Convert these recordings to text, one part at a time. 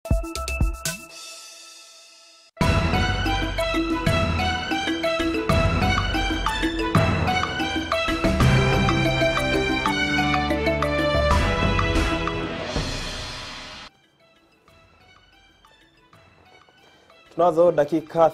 Tunazo dakika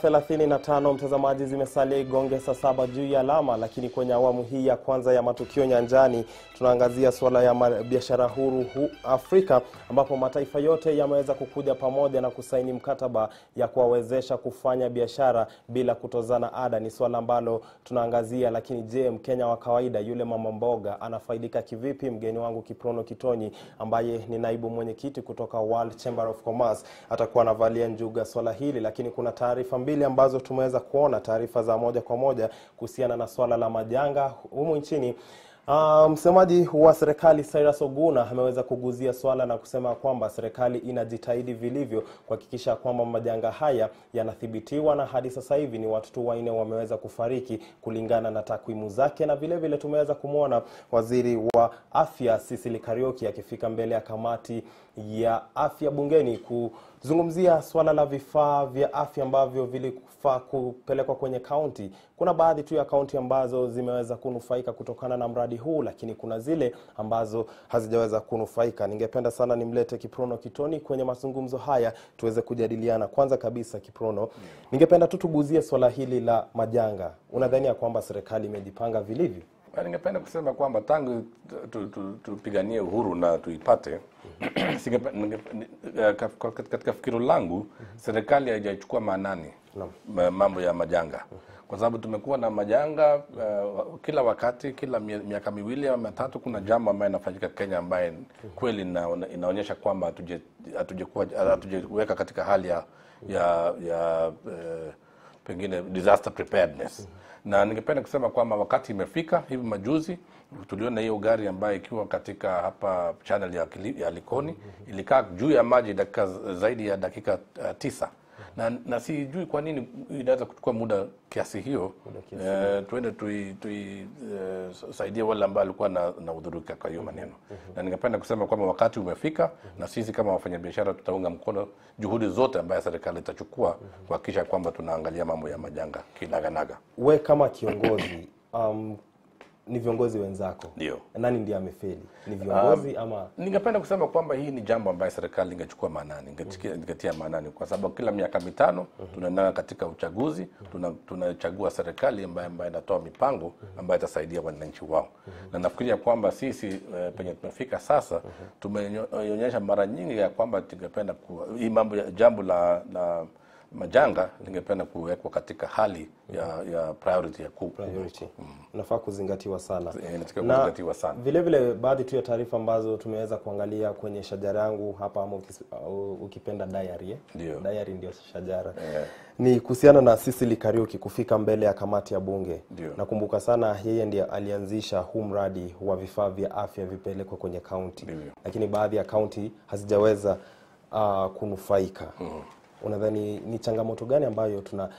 35 mtazamaji, zimesalia igonge saa saba juu ya alama, lakini kwenye awamu hii ya kwanza ya matukio nyanjani tunaangazia suala ya ma- biashara huru hu Afrika, ambapo mataifa yote yameweza kukuja pamoja na kusaini mkataba ya kuwawezesha kufanya biashara bila kutozana ada. Ni suala ambalo tunaangazia, lakini je, Mkenya wa kawaida yule mama mboga anafaidika kivipi? Mgeni wangu Kiprono Kitonyi ambaye ni naibu mwenyekiti kutoka World Chamber of Commerce atakuwa anavalia njuga swala hili, lakini kuna taarifa mbili ambazo tumeweza kuona, taarifa za moja kwa moja kuhusiana na swala la majanga humu nchini. Uh, msemaji wa serikali Cyrus Oguna ameweza kuguzia swala na kusema kwamba serikali inajitahidi vilivyo kuhakikisha kwamba majanga haya yanathibitiwa, na hadi sasa hivi ni watu tu wanne wameweza kufariki kulingana na takwimu zake, na vile vile tumeweza kumwona waziri wa afya Cecily Kariuki akifika mbele ya kamati ya afya bungeni kuzungumzia swala la vifaa vya afya ambavyo vilifaa kupelekwa kwenye kaunti. Kuna baadhi tu ya kaunti ambazo zimeweza kunufaika kutokana na mradi huu, lakini kuna zile ambazo hazijaweza kunufaika. Ningependa sana nimlete Kiprono Kitoni kwenye mazungumzo haya tuweze kujadiliana. Kwanza kabisa, Kiprono, ningependa tu tuguzie swala hili la majanga. Unadhani ya kwamba serikali imejipanga vilivyo? Na Ningependa kusema kwamba tangu tu- tu- tupiganie uhuru na tuipate singepe- ningepe- ni- eh, kaf- kaf- katika fikiro langu serikali haijachukua maanani ma- mambo ya majanga kwa sababu tumekuwa na majanga eh, kila wakati kila mie- miaka miwili ama mitatu kuna jambo ambayo inafanyika Kenya ambaye kweli ina- inaonyesha kwamba hatuje- hatujekuwa- hatujeweka katika hali ya ya, ya eh, pengine disaster preparedness na ningependa kusema kwamba wakati imefika hivi majuzi tuliona hiyo gari ambayo ikiwa katika hapa channel ya, Kili- ya likoni ilikaa juu ya maji dakika zaidi ya dakika uh, tisa na, na sijui kwa nini inaweza kuchukua muda kiasi hiyo eh, tuende tuisaidie tui, eh, saidie wale ambao walikuwa na, na udhurika kwa hiyo maneno na ningependa kusema kwamba wakati umefika na sisi kama wafanyabiashara tutaunga mkono juhudi zote ambayo serikali itachukua kuhakikisha kwamba tunaangalia mambo ya majanga kinaganaga We kama kiongozi um, ni viongozi wenzako, ndio nani ndiye amefeli? Ni viongozi ama ningependa kusema kwamba hii ni jambo ambayo serikali ingechukua maanani ingetia, ingetia maanani kwa sababu kila miaka mitano tunaenda katika uchaguzi tuna- tunachagua serikali ambayo ambayo inatoa mipango ambayo itasaidia wananchi wao na nafikiria kwamba sisi eh, penye tumefika sasa tumeonyesha mara nyingi ya kwamba tungependa ku- hii mambo ya jambo la, la majanga lingependa kuwekwa katika hali ya, ya priority ya kuu priority unafaa kuzingatiwa sana Eh, inatakiwa Na kuzingatiwa sana. vile vile baadhi tu ya taarifa ambazo tumeweza kuangalia kwenye shajara yangu hapa ama ukis- au ukipenda diary eh? Ndio. diary ndio shajara Eh. ni kuhusiana na Cecily Kariuki kufika mbele ya kamati ya bunge Ndio. nakumbuka sana yeye ndiye alianzisha huu mradi wa vifaa vya afya vipelekwe kwenye kaunti Ndivyo. lakini baadhi ya kaunti hazijaweza uh, kunufaika unadhani ni changamoto gani ambayo tuna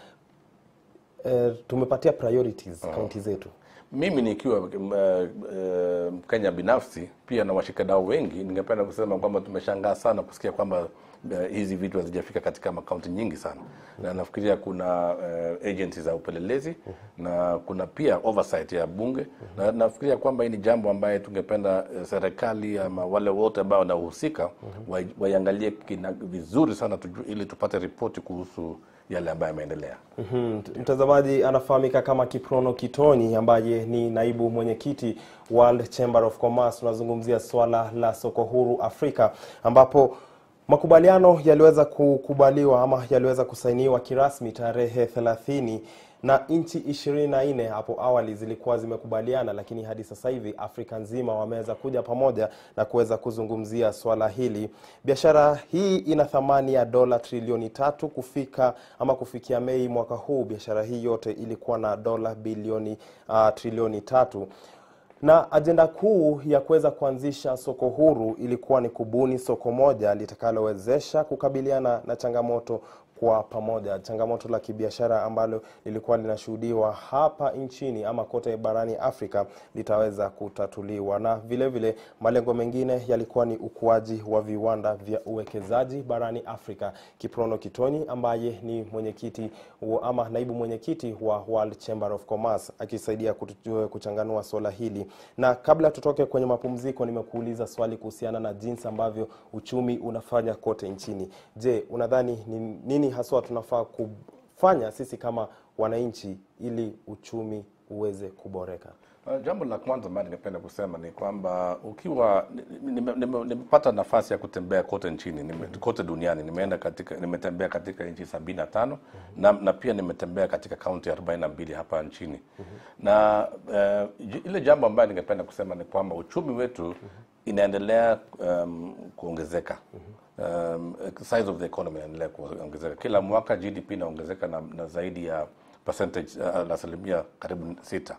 eh, tumepatia priorities kaunti zetu mimi nikiwa m- eh, eh, Mkenya binafsi pia na washikadau wengi, ningependa kusema kwamba tumeshangaa sana kusikia kwamba eh, hizi vitu hazijafika katika makaunti nyingi sana, na nafikiria kuna eh, agencies za upelelezi na kuna pia oversight ya bunge, na nafikiria kwamba hii ni jambo ambaye tungependa eh, serikali ama wale wote ambao wanahusika wa- waiangalie kina- vizuri sana tuju, ili tupate ripoti kuhusu yale ambayo yameendelea. Mhm. Mtazamaji anafahamika kama Kiprono Kitonyi ambaye ni naibu mwenyekiti World Chamber of Commerce. Tunazungumzia swala la soko huru Afrika ambapo makubaliano yaliweza kukubaliwa ama yaliweza kusainiwa kirasmi tarehe 30 na nchi 24 hapo awali zilikuwa zimekubaliana, lakini hadi sasa hivi Afrika nzima wameweza kuja pamoja na kuweza kuzungumzia swala hili. Biashara hii ina thamani ya dola trilioni tatu kufika ama kufikia Mei mwaka huu, biashara hii yote ilikuwa na dola bilioni uh, trilioni tatu na ajenda kuu ya kuweza kuanzisha soko huru ilikuwa ni kubuni soko moja litakalowezesha kukabiliana na changamoto kwa pamoja. Changamoto la kibiashara ambalo lilikuwa linashuhudiwa hapa nchini ama kote barani Afrika litaweza kutatuliwa, na vile vile malengo mengine yalikuwa ni ukuaji wa viwanda vya uwekezaji barani Afrika. Kiprono Kitoni ambaye ni mwenyekiti wa- ama naibu mwenyekiti wa World Chamber of Commerce akisaidia kutu- kuchanganua swala hili. Na kabla tutoke kwenye mapumziko, nimekuuliza swali kuhusiana na jinsi ambavyo uchumi unafanya kote nchini. Je, unadhani ni nini haswa tunafaa kufanya sisi kama wananchi ili uchumi uweze kuboreka? Uh, Jambo la kwanza ambalo ningependa kusema ni kwamba ukiwa nimepata nime, nime, nimepata nafasi ya kutembea kote nchini nime, kote duniani nimeenda katika nimetembea katika nchi sabini na tano na, na pia nimetembea katika kaunti arobaini na mbili hapa nchini na uh, j- ile jambo ambayo ningependa kusema ni kwamba uchumi wetu inaendelea um, kuongezeka um, size of the economy inaendelea kuongezeka kila mwaka GDP inaongezeka na, na zaidi ya percentage uh, la asilimia karibu sita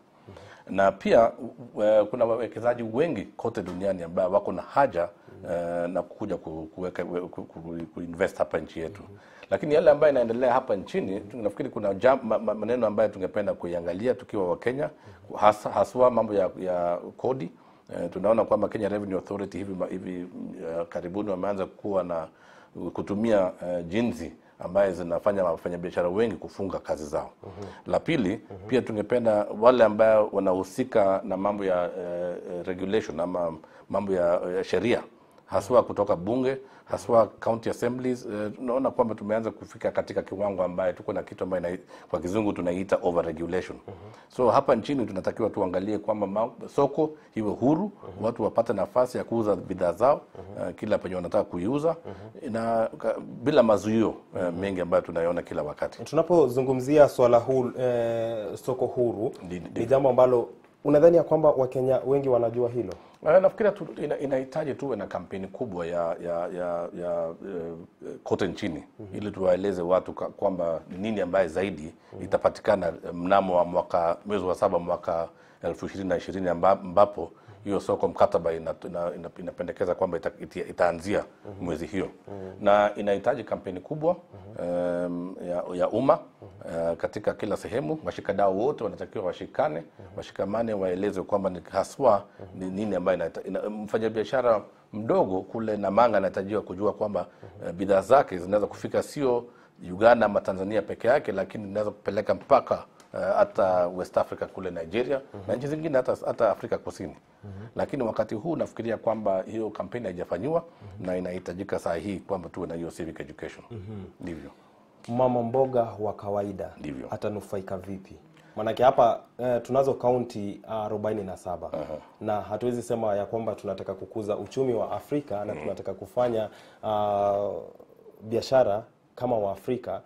na pia uh, kuna wawekezaji wengi kote duniani ambao wako na haja uh, na kuja ku- kuweka ku, ku, ku, kuinvest hapa nchi yetu lakini yale ambayo inaendelea hapa nchini tu- nafikiri kuna jam, ma, ma, maneno ambayo tungependa kuiangalia tukiwa Wakenya hasa, haswa mambo ya, ya kodi Eh, tunaona kwamba Kenya Revenue Authority hivi, ma- hivi uh, karibuni wameanza kuwa na kutumia uh, jinsi ambaye zinafanya wafanyabiashara wengi kufunga kazi zao. La pili, pia tungependa wale ambao wanahusika na mambo ya uh, regulation ama mambo ya, ya sheria haswa kutoka bunge haswa county assemblies eh, tunaona kwamba tumeanza kufika katika kiwango ambaye tuko na kitu ambayo kwa kizungu tunaiita over regulation so hapa nchini tunatakiwa tuangalie kwamba ma- soko iwe huru watu wapate nafasi ya kuuza bidhaa zao eh, kila penye wanataka kuiuza na ka- bila mazuio eh, mengi ambayo tunayoona kila wakati Tunapozungumzia swala huru, eh, soko huru Ndi- ndi- ni jambo ambalo unadhani ya kwamba Wakenya wengi wanajua hilo? Uh, nafikiria tu, ina, inahitaji tuwe na kampeni kubwa ya ya ya, ya uh, kote nchini ili tuwaeleze watu ka- kwamba ni nini ambaye zaidi itapatikana eh, mnamo wa mwaka mwezi wa saba mwaka elfu ishirini na ishirini amba- ambapo hiyo soko mkataba ina, ina, ina, inapendekeza kwamba ita, ita, itaanzia mwezi hiyo na inahitaji kampeni kubwa um, ya, ya umma uh, katika kila sehemu. Washikadau wote wanatakiwa washikane, washikamane, waelezwe kwamba ni haswa ni nini ambayo inahita- ina, mfanyabiashara mdogo kule Namanga anahitajiwa kujua kwamba uh, bidhaa zake zinaweza kufika sio Uganda ama Tanzania peke yake, lakini inaweza kupeleka mpaka uh, hata West Africa kule Nigeria na nchi zingine hata, hata Afrika Kusini. Lakini wakati huu nafikiria kwamba hiyo kampeni haijafanyiwa na inahitajika saa hii kwamba tuwe na hiyo civic education. Ndivyo. Mama mboga wa kawaida Ndivyo. atanufaika vipi? Maanake hapa eh, tunazo kaunti arobaini na saba na hatuwezi sema ya kwamba tunataka kukuza uchumi wa Afrika na tunataka kufanya ah, biashara kama Waafrika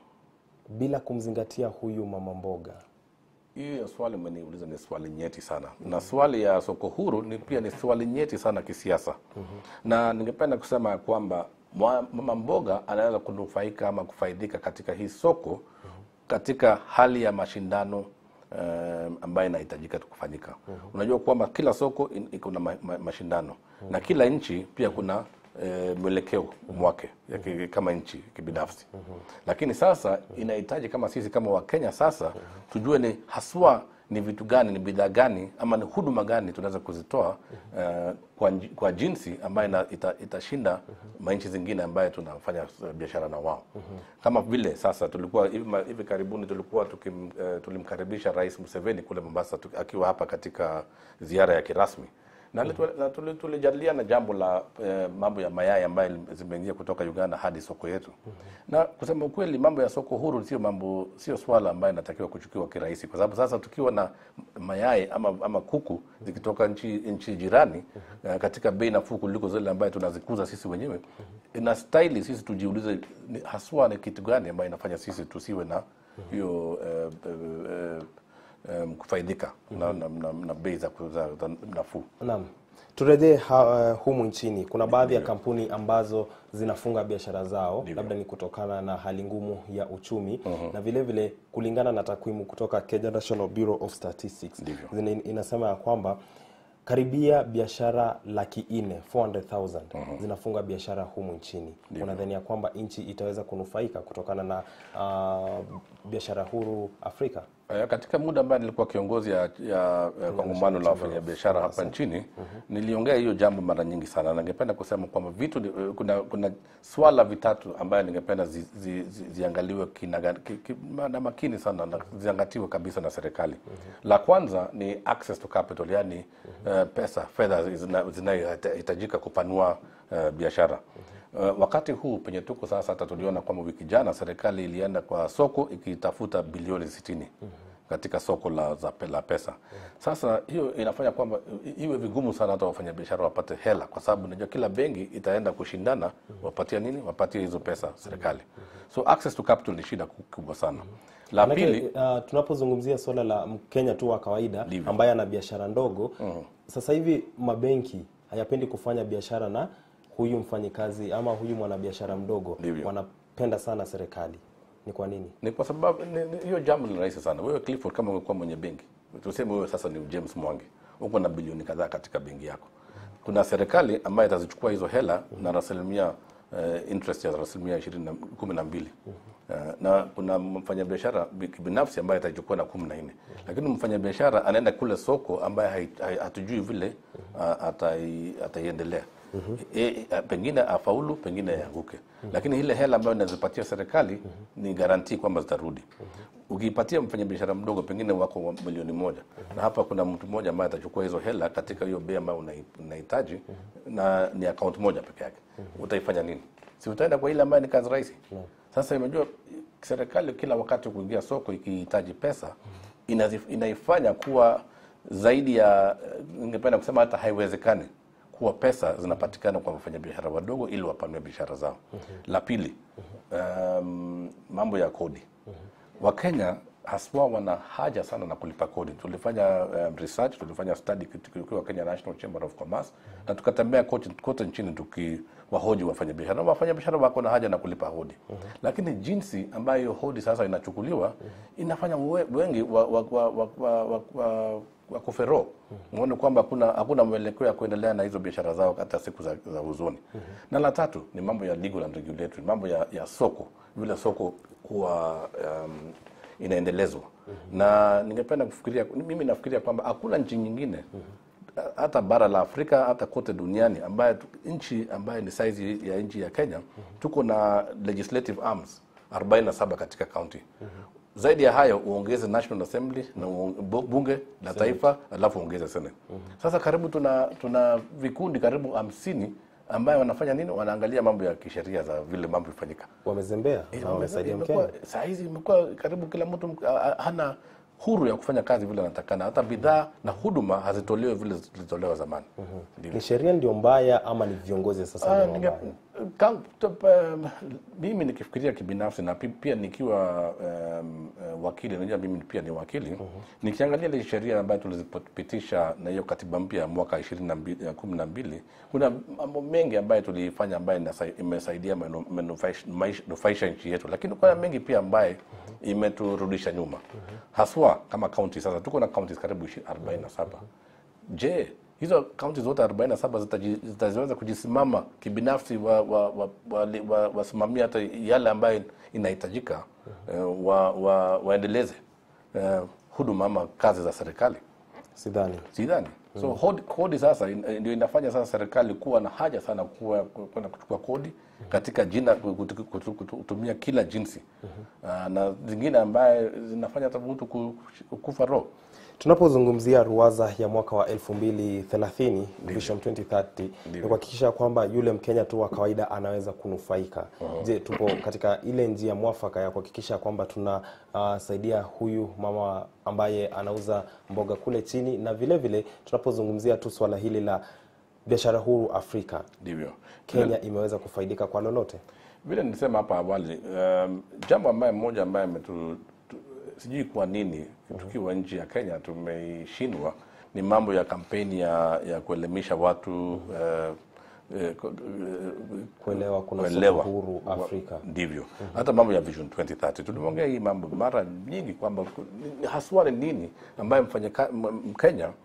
bila kumzingatia huyu mama mboga. Hiyo swali umeniuliza ni swali nyeti sana, na swali ya soko huru ni pia ni swali nyeti sana kisiasa. Na ningependa kusema ya kwamba mwa- mama mboga anaweza kunufaika ama kufaidika katika hii soko katika hali ya mashindano um, ambayo inahitajika tu kufanyika. Unajua kwamba kila soko in- iko na ma, ma, mashindano na kila nchi pia kuna e, mwelekeo mwake ya ki- kama nchi kibinafsi lakini sasa inahitaji kama sisi kama wakenya sasa tujue ni haswa ni vitu gani ni bidhaa gani ama ni huduma gani tunaweza kuzitoa eh, kwa, nji- kwa jinsi ambayo ina- ita, itashinda manchi zingine ambayo tunafanya eh, biashara na wao kama vile sasa tulikuwa hivi, ma- hivi karibuni tulikuwa tukim, eh, tulimkaribisha rais Museveni kule Mombasa tuki- akiwa hapa katika ziara ya kirasmi na litu- na tuli- tulijadiliana jambo la eh, mambo ya mayai ambayo zimeingia kutoka Uganda hadi soko yetu. Na kusema ukweli, mambo ya soko huru sio mambo, sio swala ambayo inatakiwa kuchukiwa kirahisi, kwa sababu sasa tukiwa na mayai ama, ama kuku zikitoka nchi, nchi jirani eh, katika bei nafuu kuliko zile ambayo tunazikuza sisi wenyewe, ina staili sisi tujiulize ni, haswa ni kitu gani ambayo inafanya sisi tusiwe na hiyo eh, eh, eh, um, kufaidika na, na, na, na bei za ku- za- za nafuu. Naam, turejee ha- humu nchini. Kuna baadhi ya kampuni ambazo zinafunga biashara zao, labda ni kutokana na hali ngumu ya uchumi na vile vile kulingana na takwimu kutoka Kenya National Bureau of Statistics Ndivyo. zina- inasema ya kwamba karibia biashara laki nne 400,000 zinafunga biashara humu nchini. Unadhania kwamba nchi itaweza kunufaika kutokana na uh, biashara huru Afrika? Eh, Katika muda ambaye nilikuwa kiongozi ya, ya, ya kongamano la wafanyabiashara hapa nchini niliongea hiyo jambo mara nyingi sana, na ningependa kusema kwamba vitu ni- eh, kuna, kuna swala vitatu ambayo ningependa zi, zi, zi, ziangaliwe kinaga- ki, ki, na makini sana na ziangatiwe kabisa na serikali. La kwanza ni access to capital, yani eh, pesa fedha zina- zinazohitajika kupanua eh, biashara. Uh, wakati huu penye tuko sasa, hata tuliona kwamba wiki jana serikali ilienda kwa soko ikitafuta bilioni 60 katika soko la, za, pe- la pesa. Sasa hiyo inafanya kwamba i- iwe vigumu sana hata wafanyabiashara wapate hela, kwa sababu unajua kila benki itaenda kushindana wapatia nini, wapatie hizo pesa serikali. So access to capital ni shida ku- kubwa sana. La Manake, pili uh, tunapozungumzia suala la Mkenya tu wa kawaida Ndivyo. ambaye ana biashara ndogo sasa hivi mabenki hayapendi kufanya biashara na huyu mfanyikazi ama huyu mwanabiashara mdogo, Ndivyo. wanapenda sana serikali. Ni kwa nini? ni kwa sababu ni- ni- hiyo jambo ni rahisi sana. Wewe Clifford, kama ungekuwa mwenye benki, tuseme wewe sasa ni James Mwangi, uko na bilioni kadhaa katika benki yako, kuna serikali ambayo itazichukua hizo hela na rasilimia uh, interest ya rasilimia ishirini na kumi na mbili uh, na kuna mfanyabiashara bi- binafsi ambaye atachukua na kumi na nne lakini mfanyabiashara anaenda kule soko ambaye hai- hai- hatujui vile uh, atai, ataiendelea e, e, pengine afaulu pengine yaanguke lakini ile hela ambayo inazipatia serikali ni garantii kwamba zitarudi ukiipatia mfanyabiashara mdogo pengine wako wa milioni moja na hapa kuna mtu mmoja ambaye atachukua hizo hela katika hiyo bei ambayo unai- unahitaji na ni account moja peke yake utaifanya nini si utaenda kwa ile ambayo ni kazi rahisi sasa imejua serikali kila wakati kuingia soko ikihitaji pesa inazif- inaifanya kuwa zaidi ya eh, ningependa kusema hata haiwezekani kuwa pesa zinapatikana kwa wafanyabiashara wadogo ili wapanue biashara zao. La pili, um, mambo ya kodi. Wakenya haswa wana haja sana na kulipa kodi. Tulifanya um, research, tulifanya study tukiwa Kenya National Chamber of Commerce na tukatembea kote, kote nchini tukiwahoji wafanyabiashara. Na wafanyabiashara wako na haja na kulipa kodi, lakini jinsi ambayo hiyo kodi sasa inachukuliwa inafanya we- wengi wa, wa, wa, wa, wa, wa, wa wa kufero muone kwamba hakuna hakuna mwelekeo ya kuendelea na hizo biashara zao hata siku za, za huzuni. Na la tatu ni mambo ya legal and regulatory, mambo ya, ya soko, vile soko kuwa um, inaendelezwa na ningependa kufikiria, mimi nafikiria kwamba hakuna nchi nyingine hata bara la Afrika hata kote duniani ambaye tu- nchi ambaye ni size ya nchi ya Kenya tuko na legislative arms 47 katika county. Zaidi ya hayo uongeze National Assembly na uong- bu- bunge la taifa alafu uongeze Senate. Sasa karibu tuna tuna vikundi karibu hamsini ambayo wanafanya nini? Wanaangalia mambo ya kisheria za vile mambo ifanyika. Wamezembea na wamesaidia Imekuwa- Mkenya. Saa hizi imekuwa karibu kila mtu mk- a- a- hana huru ya kufanya kazi vile anatakana, hata bidhaa na huduma hazitolewi vile zilitolewa zamani. Ndivyo. Ni sheria ndio mbaya ama ni viongozi sasa Ah, ndio ninge- wabaya? kam- top, um, mimi nikifikiria kibinafsi na pi- pia nikiwa um, uh, wakili, najua mimi pia ni wakili nikiangalia ile sheria ambayo tulizipitisha na hiyo katiba mpya ya mwaka ishirini na mbili ya kumi na mbili kuna mambo mengi ambayo tuliifanya ambayo inasa- imesaidia menu- menufaisha maisha- nufaisha nchi yetu, lakini kuna mengi pia ambaye imeturudisha nyuma, haswa kama kaunti. Sasa tuko na kaunti karibu ishi- 47 Je, hizo kaunti zote 47 zitaji- zitaweza kujisimama kibinafsi wasimamia wa, wa, wa, wa, wasimamie hata yale ambayo inahitajika eh, wa, wa, waendeleze eh, huduma ama kazi za serikali? Sidhani. Sidhani. So hodi, kodi sasa in- ndio inafanya sasa serikali kuwa na haja sana kuwa kwenda kuchukua kodi katika jina kutu- kutu- kutu- kutumia kila jinsi Ah, na zingine ambaye zinafanya hata mtu ku- kufa roho. Tunapozungumzia ruwaza ya mwaka wa 2030 Vision 2030 ni kuhakikisha kwamba yule Mkenya tu wa kawaida anaweza kunufaika. Je, tupo katika ile njia mwafaka ya kuhakikisha kwamba tunasaidia huyu mama ambaye anauza mboga kule chini, na vile vile tunapozungumzia tu swala hili la biashara huru Afrika, Ndivyo. Kenya imeweza kufaidika kwa lolote? vile nilisema hapa awali um, jambo ambaye mmoja ambaye ametu tu- sijui kwa nini tukiwa nchi ya Kenya tumeshindwa ni mambo ya kampeni ya, ya kuelimisha watu uh, eh, ku- eh, Kuelewa kuna soko kuelewa. huru Wa- Afrika. ndivyo hata mambo ya Vision 2030 tuliongea hii mambo mara nyingi kwamba ku- ni- haswa ni nini ambaye mfanyaka- m- Mkenya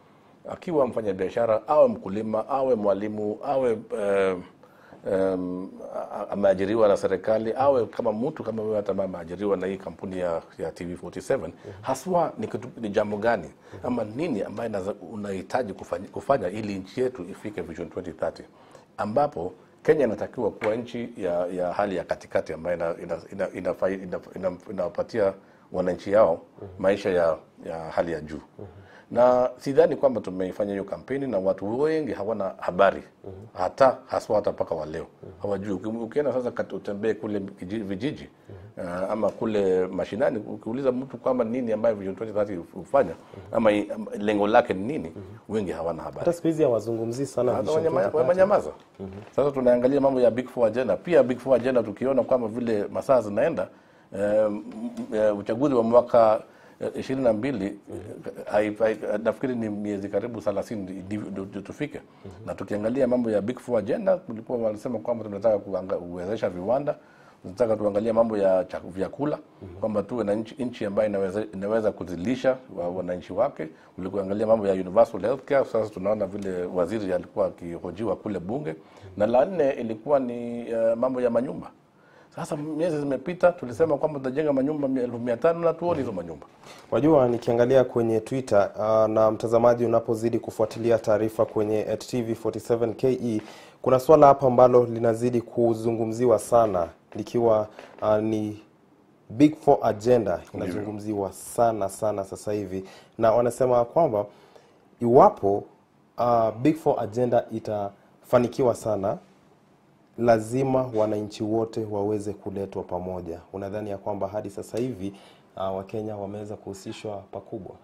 akiwa mfanyabiashara awe mkulima awe mwalimu awe eh, um, ameajiriwa na serikali awe kama mtu kama wewe hata ambaye ameajiriwa na hii kampuni ya, ya TV47 haswa ni, kitu, ni jambo gani ama nini ambayo inaza- unahitaji kufanya, kufanya ili nchi yetu ifike Vision 2030 ambapo Kenya inatakiwa kuwa nchi ya, ya hali ya katikati ambayo inawapatia ina, ina, ina, ina, ina, ina, inawapatia wananchi yao maisha ya, ya hali ya juu na sidhani kwamba tumeifanya hiyo kampeni na watu wengi hawana habari hata haswa hata mpaka wa leo hawajui. Uki- Ukienda sasa kat- utembee kule kiji- vijiji uh, ama kule mashinani, ukiuliza mtu kwamba nini ambayo Vision 2030 hufanya ama i- ama lengo lake ni nini, wengi hawana habari hata siku hizi hawazungumzii sana hata Vision wanyama- 2030. wamenyamaza. Sasa tunaangalia mambo ya Big Four agenda, pia Big Four agenda tukiona kwamba vile masaa zinaenda eh, m- eh, uchaguzi wa mwaka ishirini na mbili nafikiri ni miezi karibu thelathini ndio tufike, na tukiangalia mambo ya Big Four agenda, kulikuwa wanasema kwamba tunataka kuanga- kuwezesha viwanda tunataka tuangalie mambo ya chak- vyakula kwamba tuwe na nchi, nchi ambayo inaweza, inaweza kuzilisha wa- wananchi wake. Ulikuangalia mambo ya universal healthcare. Sasa tunaona vile waziri alikuwa akihojiwa kule bunge, na la nne ilikuwa ni uh, mambo ya manyumba. Sasa miezi zimepita, tulisema kwamba tutajenga manyumba mia- elfu mia tano na tuoni hizo manyumba. Wajua, nikiangalia kwenye Twitter uh, na mtazamaji, unapozidi kufuatilia taarifa kwenye at TV47KE, kuna swala hapa ambalo linazidi kuzungumziwa sana likiwa uh, ni Big Four agenda inazungumziwa sana sana sasa hivi, na wanasema kwamba iwapo uh, Big Four agenda itafanikiwa sana lazima wananchi wote waweze kuletwa pamoja. Unadhani ya kwamba hadi sasa hivi uh, Wakenya wameweza kuhusishwa pakubwa?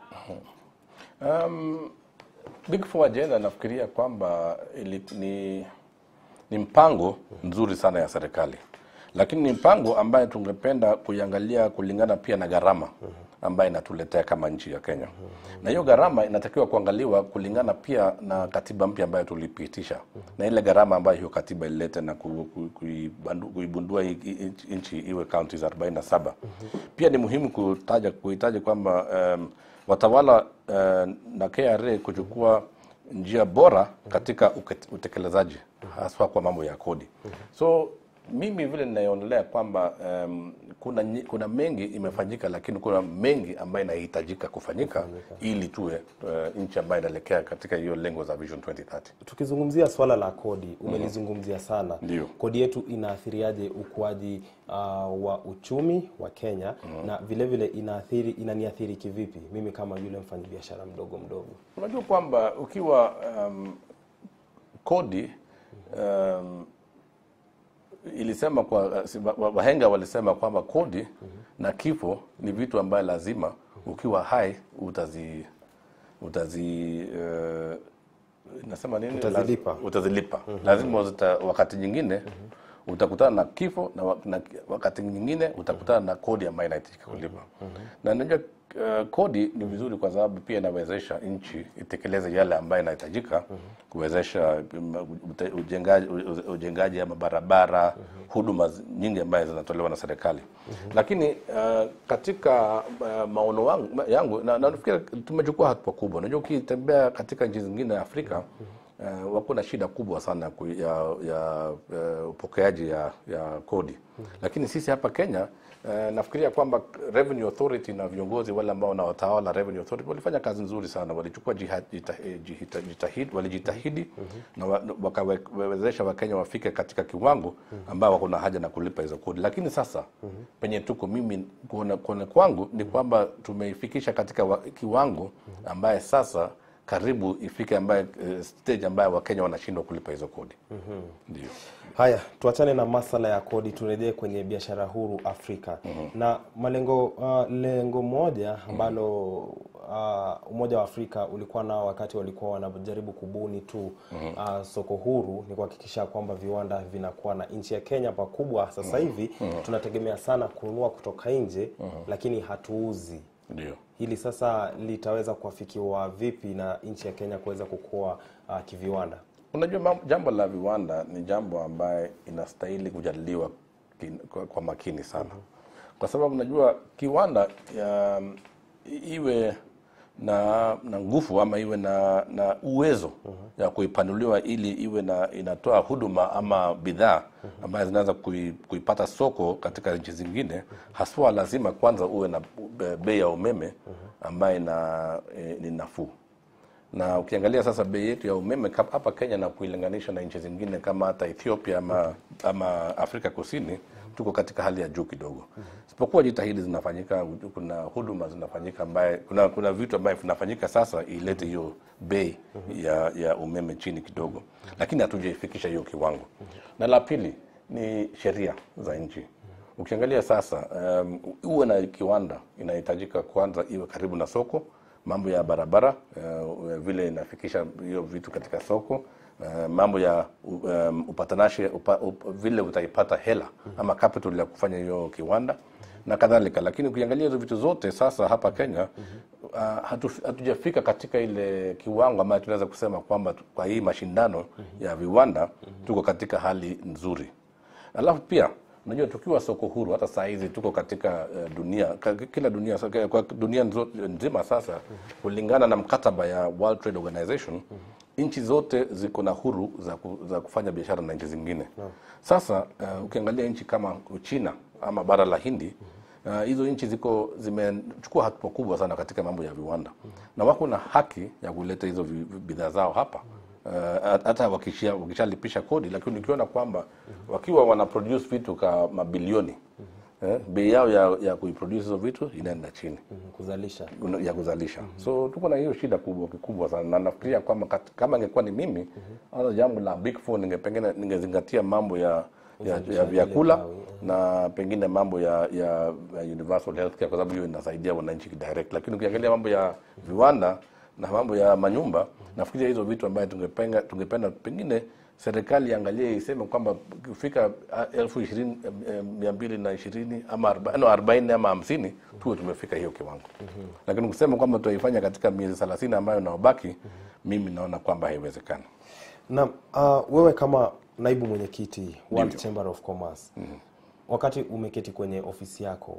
Um, Big Four agenda nafikiria kwamba ili, ni, ni mpango nzuri sana ya serikali, lakini ni mpango ambaye tungependa kuiangalia kulingana pia na gharama ambayo inatuletea kama nchi ya Kenya, na hiyo gharama inatakiwa kuangaliwa kulingana pia na katiba mpya ambayo tulipitisha na ile gharama ambayo hiyo katiba ililete na ku- ku- kuibandu- kuibundua hii- hii nchi iwe counties 47. Pia ni muhimu kutaja kuhitaji kwamba um, watawala uh, na KRA kuchukua njia bora katika uket- utekelezaji haswa kwa mambo ya kodi. So mimi vile ninaonelea kwamba um, kuna, nyi- kuna mengi imefanyika, lakini kuna mengi ambayo inahitajika kufanyika ili tuwe uh, nchi ambayo inaelekea katika hiyo lengo za Vision 2030. Tukizungumzia swala la kodi, umelizungumzia sana. Ndio. Kodi yetu inaathiriaje ukuaji uh, wa uchumi wa Kenya na vile vile inaathiri inaniathiri kivipi mimi kama yule mfanyabiashara mdogo mdogo? Unajua kwamba ukiwa um, kodi um, ilisema kwa si- wa- wa- wahenga walisema kwamba kodi na kifo ni vitu ambayo lazima ukiwa hai utazi utazi uh, nasema nini Utazilipa. Laz- utazilipa lazima uzita, wakati nyingine utakutana na kifo na, wa- na wakati nyingine utakutana na kodi ambayo inahitajika kulipa na najua uh, kodi ni vizuri kwa sababu pia inawezesha nchi itekeleze yale ambayo inahitajika kuwezesha um, ute- ujengaji, u- ujengaji ya mabarabara huduma zi- nyingi ambayo zinatolewa na serikali lakini uh, katika uh, maono wangu, ma- yangu na, na nafikiri tumechukua hatua kubwa unajua ukitembea katika nchi zingine ya Afrika uh, wako na shida kubwa sana ku- ya, ya uh, upokeaji ya, ya kodi lakini sisi hapa Kenya uh, nafikiria kwamba Revenue Authority na viongozi wale ambao wanaotawala Revenue Authority walifanya kazi nzuri sana, walichukua jiha- jita- eh, jihita- jitahidi, walijitahidi na wa- wakawezesha Wakenya wafike katika kiwango ambao wako na haja na kulipa hizo kodi, lakini sasa penye tuko mimi kuona, kuona kwangu ni kwamba tumeifikisha katika wa, kiwango ambaye sasa karibu ifike ambaye eh, stage ambayo Wakenya wanashindwa kulipa hizo kodi. Ndio. Haya, tuachane na masala ya kodi, turejee kwenye biashara huru Afrika na malengo uh, lengo moja ambalo uh, Umoja wa Afrika ulikuwa nao wakati walikuwa wanajaribu kubuni tu uh, soko huru ni kuhakikisha kwamba viwanda vinakuwa na nchi ya Kenya pakubwa. Sasa hivi tunategemea sana kununua kutoka nje, lakini hatuuzi Ndio. hili sasa litaweza kuafikiwa vipi na nchi ya Kenya kuweza kukua uh, kiviwanda? Unajua mam- jambo la viwanda ni jambo ambaye inastahili kujadiliwa kin- kwa, kwa makini sana, kwa sababu unajua kiwanda ya, iwe na na nguvu ama iwe na na uwezo ya kuipanuliwa ili iwe na inatoa huduma ama bidhaa ambayo zinaweza kui, kuipata soko katika nchi zingine, haswa lazima kwanza uwe na be- bei ya umeme ambayo ina eh, ni nafuu na ukiangalia sasa bei yetu ya umeme kap- hapa Kenya na kuilinganisha na nchi zingine kama hata Ethiopia ama, ama Afrika Kusini tuko katika hali ya juu kidogo, isipokuwa jitahidi zinafanyika, kuna huduma zinafanyika ambaye kuna, kuna vitu ambaye vinafanyika sasa ilete hiyo bei ya, ya umeme chini kidogo, lakini hatujaifikisha hiyo kiwango. Na la pili ni sheria za nchi. Ukiangalia sasa, um, uwe na kiwanda inahitajika kwanza iwe karibu na soko mambo ya barabara uh, vile inafikisha hiyo vitu katika soko uh, mambo ya um, upatanashi upa, up, vile utaipata hela ama capital ya kufanya hiyo kiwanda na kadhalika. Lakini ukiangalia hizo vitu zote sasa hapa Kenya uh, hatu, hatujafika katika ile kiwango ambayo tunaweza kusema kwamba tu- kwa hii mashindano ya viwanda tuko katika hali nzuri. Alafu pia unajua tukiwa soko huru, hata saa hizi tuko katika uh, dunia ka- kila dunia sa- kwa dunia nzo- nzima sasa, kulingana na mkataba ya World Trade Organization nchi zote ziko na huru za, ku, za kufanya biashara na nchi zingine. Sasa uh, ukiangalia nchi kama Uchina ama bara la Hindi uh, hizo nchi ziko zimechukua hatua kubwa sana katika mambo ya viwanda na wako na haki ya kuleta hizo vi- vi- bidhaa zao hapa Uh, hata wakishia- wakishalipisha kodi, lakini ukiona kwamba wakiwa wana produce vitu ka mabilioni eh, bei yao ya, ya kuiproduce hizo vitu inaenda chini Mhm, kuzalisha una- ya kuzalisha. So tuko na hiyo shida kubwa kikubwa sana, na nafikiria kwamba kat- kama ingekuwa ni mimi hata jambo la big four ningepengine ningezingatia mambo ya ya, ya vyakula na pengine mambo ya, ya, ya universal healthcare kwa sababu hiyo inasaidia wananchi direct, lakini ukiangalia mambo ya viwanda na mambo ya manyumba, nafikiria hizo vitu ambayo tungependa tungependa pengine serikali iangalie iseme kwamba kufika ah, elfu ishirini eh, mia mbili na ishirini ama arba- no, arobaini ama hamsini tuwe tumefika hiyo kiwango lakini kusema kwamba tutaifanya katika miezi thelathini ambayo naobaki mimi naona kwamba haiwezekani na uh, wewe kama naibu mwenyekiti World Chamber of Commerce wakati umeketi kwenye ofisi yako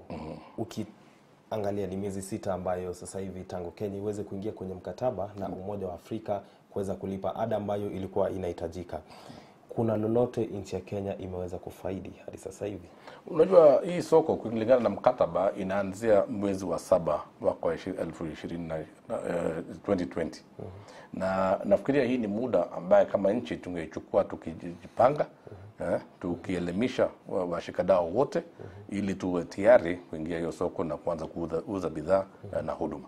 ukiangalia ni miezi sita ambayo sasa hivi tangu Kenya iweze kuingia kwenye mkataba na Umoja wa Afrika kuweza kulipa ada ambayo ilikuwa inahitajika, kuna lolote nchi ya Kenya imeweza kufaidi hadi sasa hivi? unajua hii soko kulingana na mkataba inaanzia mwezi wa saba mwaka wa ishi- elfu ishirini na na, eh, 2020 na nafikiria hii ni muda ambaye kama nchi tungeichukua tukijipanga eh, tukielimisha wa- washikadau wote ili tuwe tayari kuingia hiyo soko na kuanza kuuza uza bidhaa eh, na huduma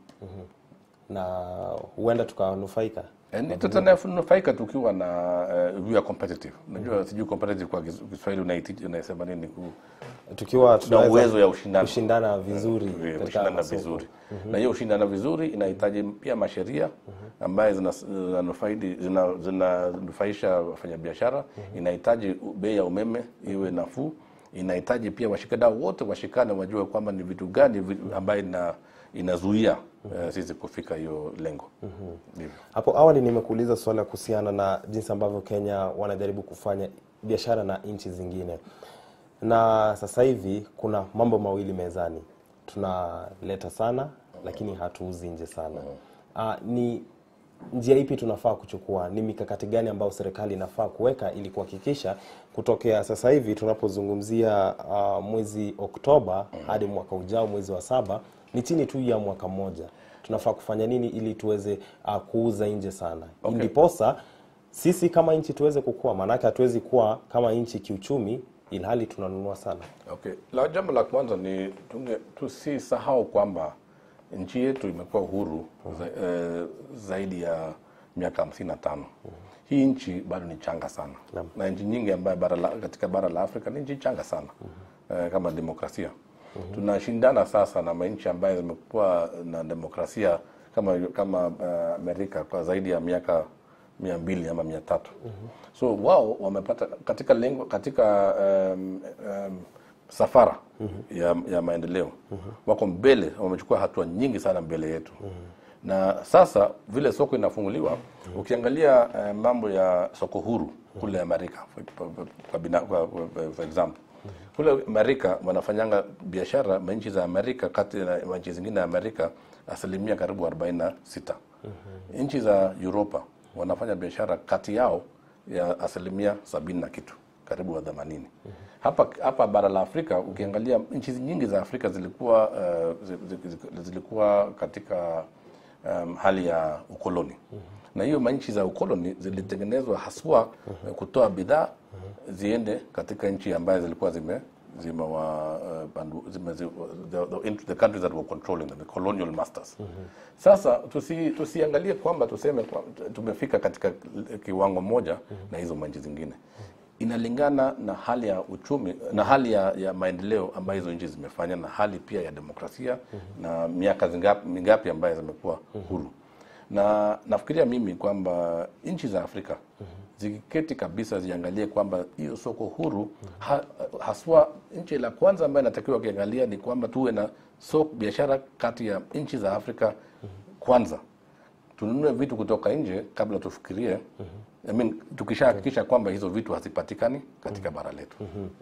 na huenda tukanufaika Eh, tutanufaika tukiwa na uh, we are competitive. Unajua sijui competitive kwa Kis- Kiswahili unaiti- unasema nini ku tukiwa na tunaweza uwezo ya ushindano. kushindana vizuri Eh, katika kushindana masoko. vizuri. Na hiyo ushindana vizuri inahitaji pia masheria ambaye zinanufaidi zina, zina, zinanufaisha wafanyabiashara, inahitaji bei ya umeme iwe nafuu, inahitaji pia washikadau wote washikane, wajue kwamba ni vitu gani vi- ambaye ina inazuia eh, sisi kufika hiyo lengo. Ndivyo. Hapo awali nimekuuliza swala kuhusiana na jinsi ambavyo Kenya wanajaribu kufanya biashara na nchi zingine, na sasa hivi kuna mambo mawili mezani, tunaleta sana lakini hatuuzi nje sana. Ah, ni njia ipi tunafaa kuchukua? Ni mikakati gani ambayo serikali inafaa kuweka ili kuhakikisha kutokea sasa hivi tunapozungumzia ah, mwezi Oktoba hadi mwaka ujao mwezi wa saba ni chini tu ya mwaka mmoja, tunafaa kufanya nini ili tuweze uh, kuuza nje sana Okay. ndiposa sisi kama nchi tuweze kukua, maanake hatuwezi kuwa kama nchi kiuchumi ilhali tunanunua sana. Okay. La jambo la kwanza ni tunge- tusisahau kwamba nchi yetu imekuwa uhuru za, eh, zaidi ya miaka hamsini na tano. Hii nchi bado ni changa sana Naam. na nchi nyingi ambayo bara la, katika bara la Afrika ni nchi changa sana eh, kama demokrasia. Tunashindana sasa na manchi ambayo zimekuwa na demokrasia kama kama eh, Amerika kwa zaidi ya miaka mia mbili ama mia tatu so wao wamepata katika lengo katika um, um, safara ya, ya maendeleo wako mbele wamechukua hatua nyingi sana mbele yetu na sasa vile soko inafunguliwa ukiangalia eh, mambo ya soko huru kule Amerika for, for, for, bina- kwa- kwa- for example kule Amerika wanafanyanga biashara nchi za Amerika kati na nchi zingine ya Amerika asilimia karibu 46 nchi za Europa wanafanya biashara kati yao ya asilimia sabini na kitu karibu wa themanini hapa hapa bara la Afrika ukiangalia nchi nyingi za Afrika zilikuwa uh, zi- zi- zi- zilikuwa katika um, hali ya ukoloni na hiyo manchi za ukoloni zilitengenezwa haswa eh, kutoa bidhaa ziende katika nchi ambayo zilikuwa zime zimewa uh, bandu- zime, zi, the, the, into the countries that were controlling them, the colonial masters. Sasa tusi, tusiangalie kwamba tuseme kwa, tumefika katika kiwango moja na hizo manchi zingine inalingana na hali ya uchumi na hali ya, ya maendeleo ambayo hizo nchi zimefanya na hali pia ya demokrasia na miaka zingapi, mingapi ambayo zimekuwa huru na nafikiria mimi kwamba nchi za Afrika zikiketi kabisa ziangalie kwamba hiyo soko huru ha, haswa nchi la kwanza ambayo inatakiwa kiangalia ni kwamba tuwe na soko biashara kati ya nchi za Afrika kwanza tununue vitu kutoka nje kabla tufikirie I mean, tukishahakikisha kwamba hizo vitu hazipatikani katika bara letu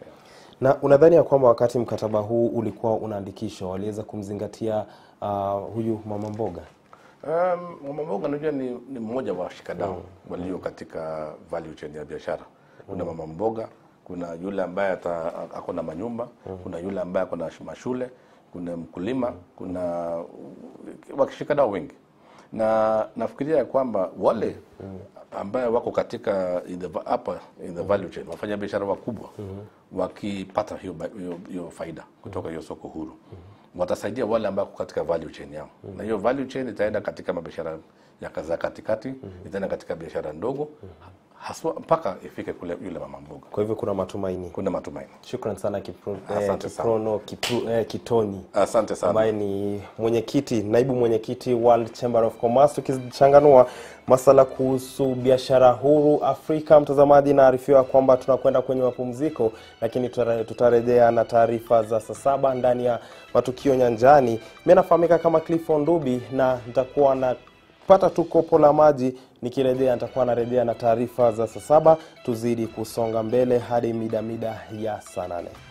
Na unadhani ya kwamba wakati mkataba huu ulikuwa unaandikishwa waliweza kumzingatia uh, huyu mama mboga? Um, mama mboga najua ni, ni mmoja wa washikadau walio katika value chain ya biashara. Kuna mama mboga, kuna yule ambaye ata- ako na manyumba, kuna yule ambaye ako na sh- mashule, kuna mkulima, kuna washikadau wengi, na nafikiria ya kwamba wale ambaye wako katika in the, va- hapa in the value chain wafanya biashara wakubwa wakipata hiyo, ba- hiyo, hiyo faida kutoka hiyo soko huru watasaidia wale ambao wako katika value chain yao na hiyo value chain itaenda katika mabiashara ya za katikati itaenda katika biashara ndogo haswa mpaka ifike kule yule mama mboga Kwa hivyo kuna matumaini. kuna matumaini Shukran sana Kipro, eh, Asante sana. Kiprono Kipru, eh, Kitoni asante sana ambaye ni mwenyekiti naibu mwenyekiti World Chamber of Commerce, tukichanganua masala kuhusu biashara huru Afrika. Mtazamaji, naarifiwa kwamba tunakwenda kwenye mapumziko, lakini tutare- tutarejea na taarifa za saa saba ndani ya matukio nyanjani. Mimi nafahamika kama Clifford Ndubi na nitakuwa na pata tu kopo la maji nikirejea nitakuwa narejea na taarifa za saa saba tuzidi kusonga mbele hadi mida mida ya saa nane